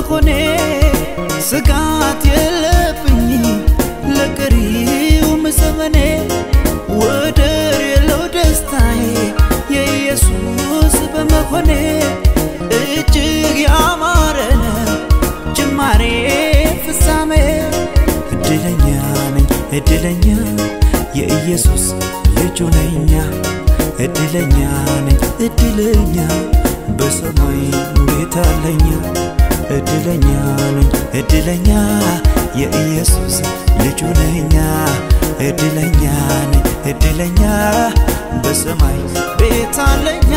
በመሆኔ ስጋት የለብኝ ለቀሪውም ዘመኔ ወደር የለው ደስታዬ የኢየሱስ በመሆኔ እጅግ ያማረ ነው ጅማሬ ፍጻሜ እድለኛ ነኝ እድለኛ የኢየሱስ ልጁ ነኛ እድለኛ ነኝ እድለኛ በሰማይ ቤት አለኛ እድለኛ ነኝ እድለኛ የኢየሱስ ልጁ ነኛ እድለኛ ነኝ እድለኛ በሰማይ ቤት አለኛ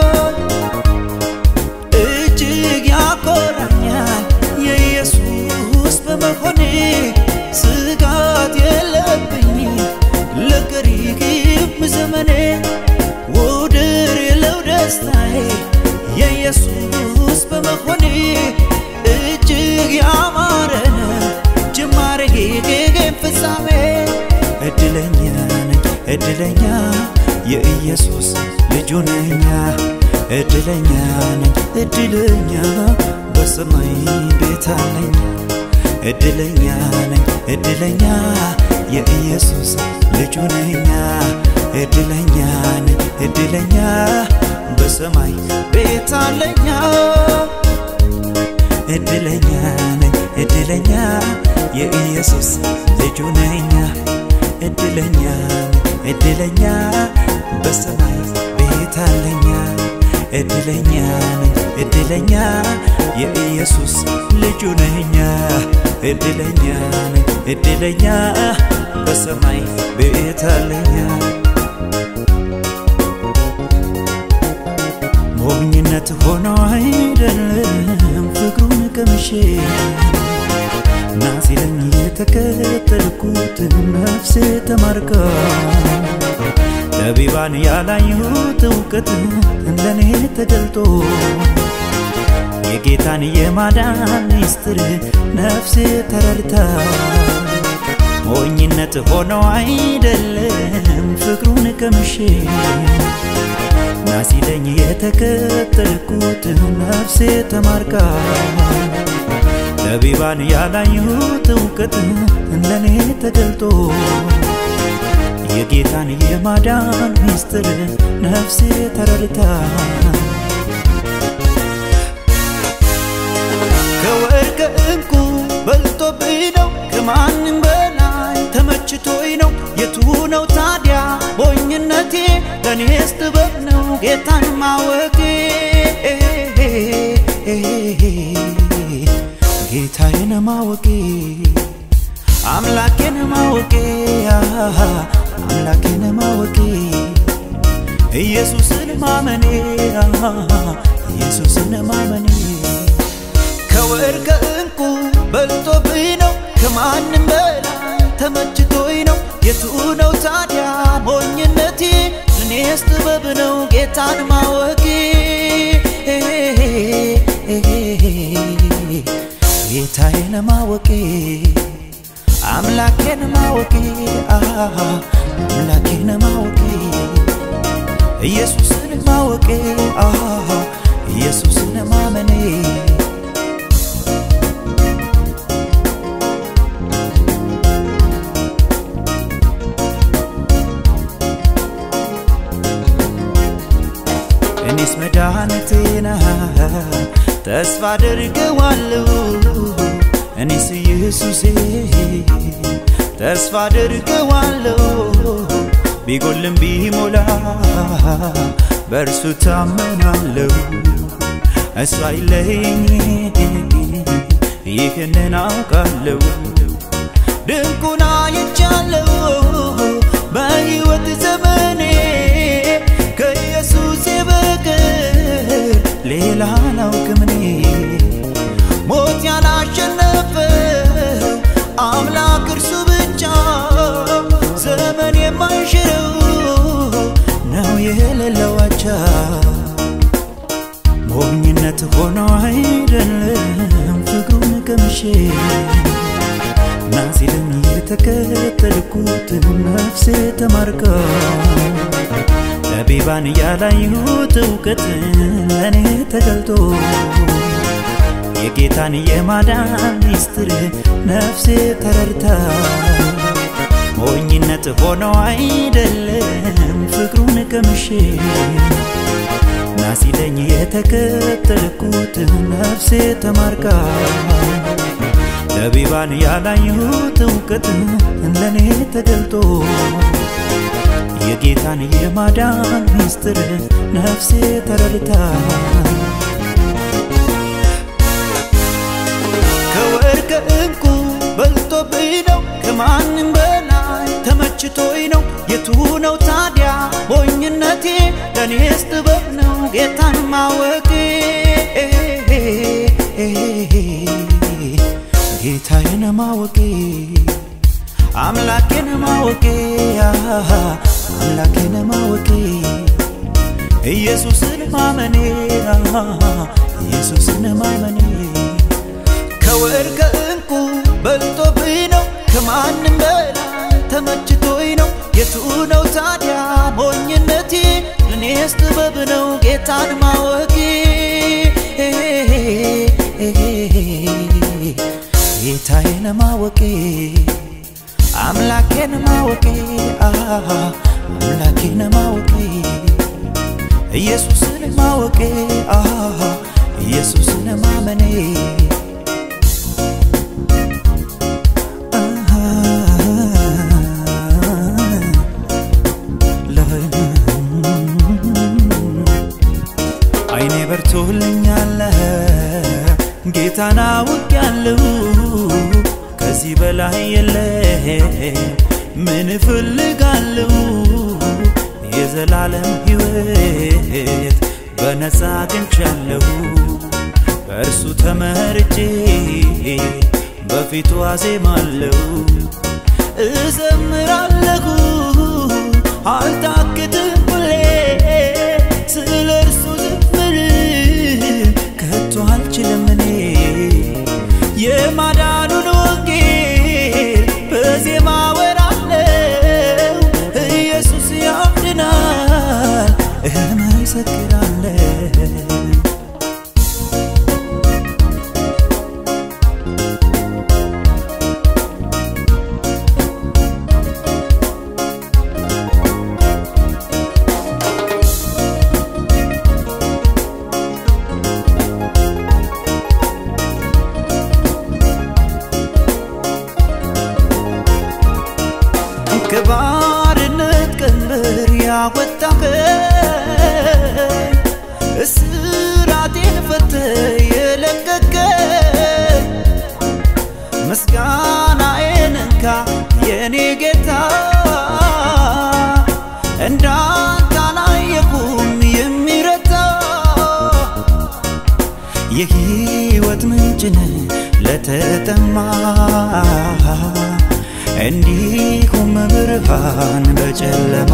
እጅግ ያኮራኛል የኢየሱስ በመሆኔ ስጋት የለብኝ ለቀሪም ዘመኔ ውድር የለው ደስታዬ የኢየሱስ በመሆኔ እጅግ ያማረ ነው ጅማሬ ጌጌም ፍጻሜ እድለኛ ነኝ እድለኛ የኢየሱስ ልጁ ነኛ እድለኛ ነኝ እድለኛ በሰማይ ቤት አለኝ እድለኛ ነኝ እድለኛ የኢየሱስ ልጁ ነኛ እድለኛ ነኝ እድለኛ በሰማይ ቤት አለኛ እድለኛ ነኝ እድለኛ የኢየሱስ ልጁ ነኛ እድለኛ ነኝ እድለኛ በሰማይ ቤት አለኛ እድለኛ ነኝ እድለኛ የኢየሱስ ልጁ ነኛ እድለኛ ነኝ እድለኛ በሰማይ ቤት አለኛ ሞኝነት ሆኖ አይደለም ፍቅሩን ቀምሼ ናሲለኝ የተከተልኩት ነፍሴ ተማርካ ጠቢባን ያላዩት እውቀት እንደኔ ተገልጦ የጌታን የማዳን ሚስጥር ነፍሴ ተረድታ ሞኝነት ሆኖ አይደለም ፍቅሩን ቀምሼ ናሲለኝ የተከተልኩት ነፍሴ ተማርካ ጠቢባን ያላዩት እውቀት እንደኔ ተገልጦ የጌታን የማዳን ሚስጥር ነፍሴ ተረድታ ከወርቅ እንቁ በልጦብኝ ነው ከማንም በላይ ተመችቶኝ ነው የቱ ነው ታዲያ ሞኝነቴ ለእኔስ ጥበብ ነው ጌታን ማወቄ ጌታዬን ማወቄ አምላኬን ማወቄ አምላኬን ማወቄ ኢየሱስን ማመኔ ኢየሱስን ማመኔ ከወርቅ እንቁ በልጦብኝ ነው ከማንም በላይ ተመችቶኝ ነው የቱ ነው ታዲያ ሞኝነቴ እኔስ ጥበብ ነው ጌታን ማወቄ ጌታዬን ማወቄ አምላኬን ማወቄ አምላኬን ማወቄ ኢየሱስን ማወቄ ኢየሱስን ማመኔ እኔስ መድኃኒቴና ተስፋ አደርገዋለሁ እኔስ ኢየሱሴ ተስፋ አደርገዋለሁ ቢጎልም ቢሞላ በእርሱ ታመናለሁ እሱ አይለየኝ ይህንን አውቃለሁ ድንቁን አይቻለሁ በሕይወት ዘመኔ ከኢየሱስ በቀር ሌላ አላውቅም እኔ ሞት ያላሸነፈ አምላክ እርሱ ብቻ ዘመን የማይሽረው ነው የሌለው አቻ ሞኝነት ሆኖ አይደለም ፍቅሩን ቀምሼ ናሲለኝ የተከተልኩት ነፍሴ ተማርካ ጠቢባን ያላዩት እውቀት ለእኔ ተገልጦ የጌታን የማዳን ሚስጥር ነፍሴ ተረድታ ሞኝነት ሆኖ አይደለም ፍቅሩን ቀምሼ ናሲለኝ የተከተልኩት ነፍሴ ተማርካ ለቢባን ያላየሁት እውቀት ለኔ ተገልጦ የጌታን የማዳን ሚስጥር ነፍሴ ተረድታ ከወርቅ ዕንቁ በልጦብኝ ነው ከማንም በላይ ተመችቶኝ ነው የቱ ነው ታዲያ ሞኝነቴ ለእኔስ ጥበብ ነው ጌታን ማወቄ ጌታዬን ማወቄ አምላኬን ማወቄ አምላኬን ማወቄ ኢየሱስን ማመኔ ኢየሱስን ማመኔ ከወርቅ ዕንቁ በልጦብኝ ነው ከማንም በላይ ተመችቶኝ ነው የቱ ነው ታዲያ ሞኝነቴ ለእኔስ ጥበብ ነው ጌታን ማወቄ ጌታዬን ማወቄ አምላኬን ማወቄ አምላኬን ማወቄ ኢየሱስን ማወቄ ኢየሱስን ማመኔ አይኔ በርቶልኛል ጌታን አውቄያለሁ ከዚህ በላይ የለም ምን እፈልጋለሁ የዘላለም ሕይወት በነፃ አግኝቻለሁ በእርሱ ተመርጬ በፊቱ አዜማለሁ እዘምራለሁ አልታክትም ሁሌ ስለ እርሱ ዝምር ከቶ አልችልም እኔ የማዳኑን ወንጌል በዜማ ወራለው ኢየሱስ ያድናል እመሰክራለሁ ከባርነት ቀንበር ያወጣኸኝ እስራቴን ፈተ የለቀቀኝ ምስጋናዬን እንካ የኔ ጌታ እንዳንተ አላየሁም የሚረታ የሕይወት ምንጭን ለተጠማ እንዲሁም ብርሃን በጨለማ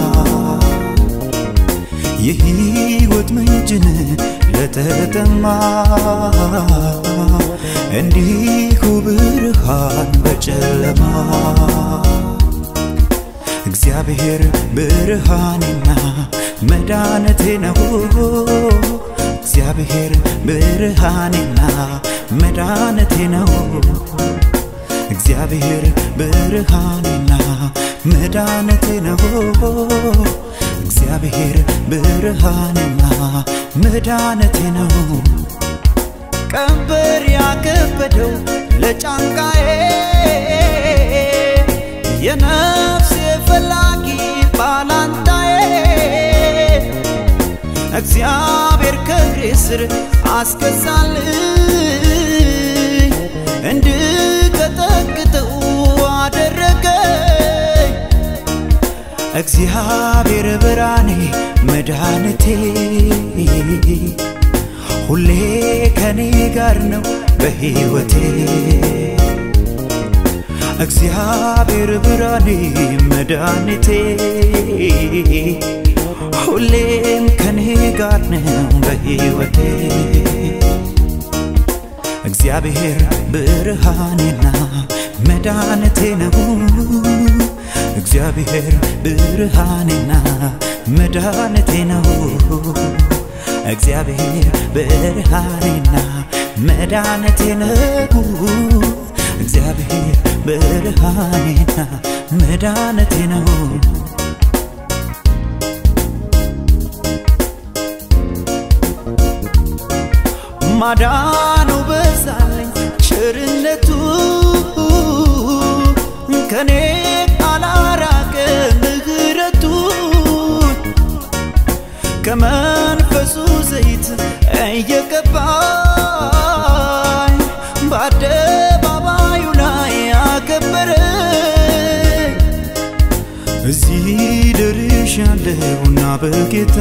የሕይወት ምንጭን ለተጠማ እንዲሁ ብርሃን በጨለማ እግዚአብሔር ብርሃኔና መድኃኒቴ ነው። እግዚአብሔር ብርሃኔና መድኃኒቴ ነው። እግዚአብሔር ብርሃኔና መድኃኒቴ ነው። እግዚአብሔር ብርሃኔና መድኃኒቴ ነው። ቀንበር ያከበደው ለጫንቃዬ የነፍሴ ፈላጊ ባላንጣዬ እግዚአብሔር ከእግሬ ስር አስገዛልኝ እንድቀጠቅጠው አደረገኝ እግዚአብሔር ብርሃኔ መድኃኒቴ ሁሌ ከኔ ጋር ነው በሕይወቴ እግዚአብሔር ብርሃኔ መድኃኒቴ ሁሌም ከኔ ጋር ነው በሕይወቴ እግዚአብሔር ብርሃኔና መድኃኒቴ ነው እግዚአብሔር ብርሃኔና መድኃኒቴ ነው እግዚአብሔር ብርሃኔና መድኃኒቴ ነው እግዚአብሔር ብርሃኔና መድኃኒቴ ነው ማዳኑ በዛለኝ ቸርነቱ ከኔ አላራቀ ምህረቱ ከመንፈሱ ዘይት እየቀባኝ በአደባባዩ ላይ አከበረኝ እዚህ ደርሻለሁና በጌታ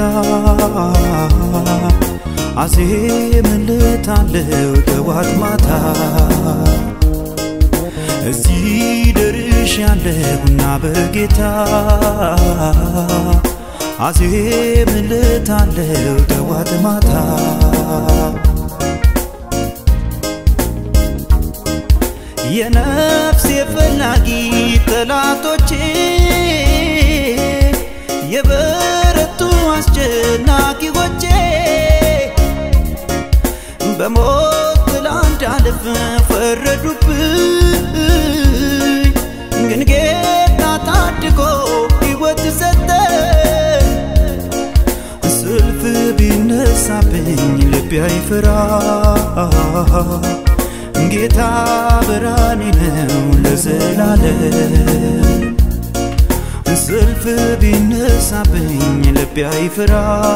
አዜምለታለሁ ጠዋት ማታ እዚህ ደርሻለሁና በጌታ አዜምለታለሁ ጠዋት ማታ የነፍሴ ፈላጊ ጠላቶቼ የበረቱ አስጨናቂዎቼ በሞት ጥላ እንዳልፍ ፈረዱብኝ፣ ግን ጌታ ታድጎ ሕይወት ሰጠ። ስልፍ ቢነሳብኝ ልቤ አይፈራ፣ ጌታ ብርሃኔ ነው ለዘላለም። ስልፍ ቢነሳብኝ ልቤ አይፈራ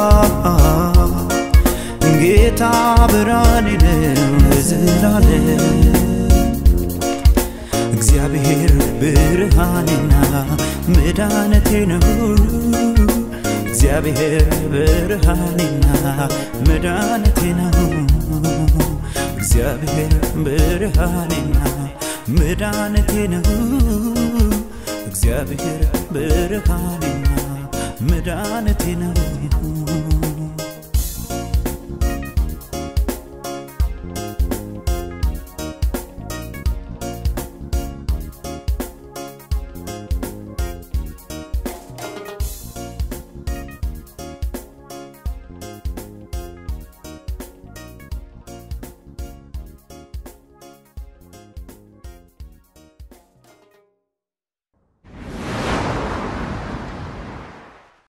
ጌታ ብርሃኔ ነው ለዘላለም። እግዚአብሔር ብርሃኔና መድኃኒቴ ነው። እግዚአብሔር ብርሃኔና መድኃኒቴ ነው። እግዚአብሔር ብርሃኔና መድኃኒቴ ነው። እግዚአብሔር ብርሃኔና መድኃኒቴ ነው።